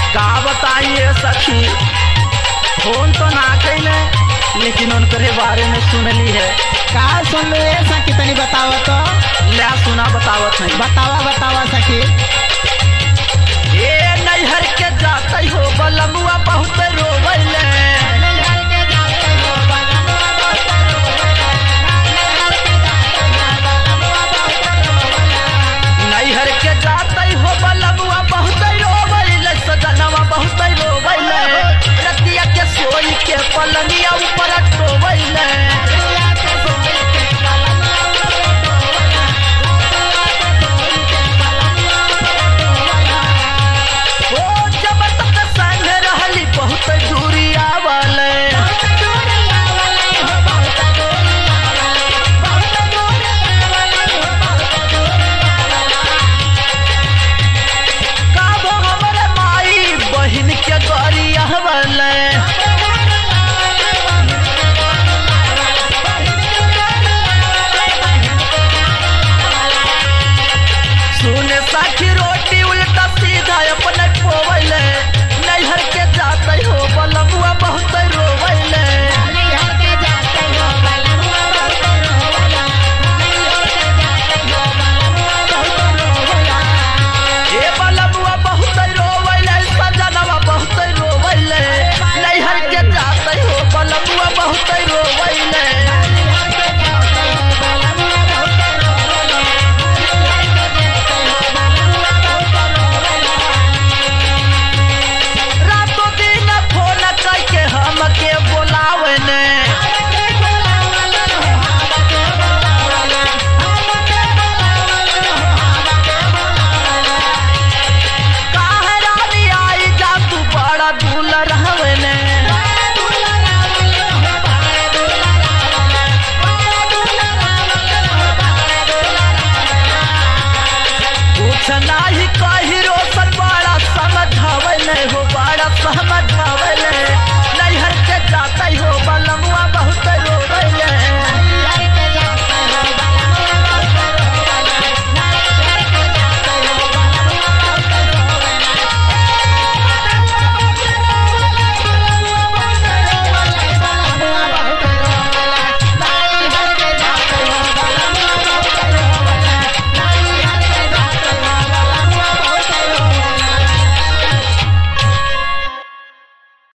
का बताइए सखी फोन तो ना कैले लेकिन उनके बारे में सुनली है का सुन ले सखी तनी बतावा तो ले सुना बतावत नहीं बतावा बतावा सखी ए नैहर के जाते हो बलमुआ बहुत रोवैले नैहर के जाते हो बलमुआ बहुत रोवैले सजनवा बहुत रोवैले रतिया के सोई के पलनिया ऊपर टोवैले ओ जब तक संग रहली बहुत दूरी आवले काबो हमरे माई बहिन के गरी आवले सुने साखी रोटी उल्टा सीधा अपने पोवैले नैहर के जाते हो बलमुआ बहुत रोवैले ए बलमुआ बहुत रोवैले सजनवा बहुत रोवैले नैहर के जाते हो बलमुआ बहुत रोवैले रातों दिन फोन करके हमके बोलावे ने काहे रानी आई जा तू बड़ा दूल रहवे ने कुछ नाही कही रोशन बड़ा समझावे ने हो बड़ा समझ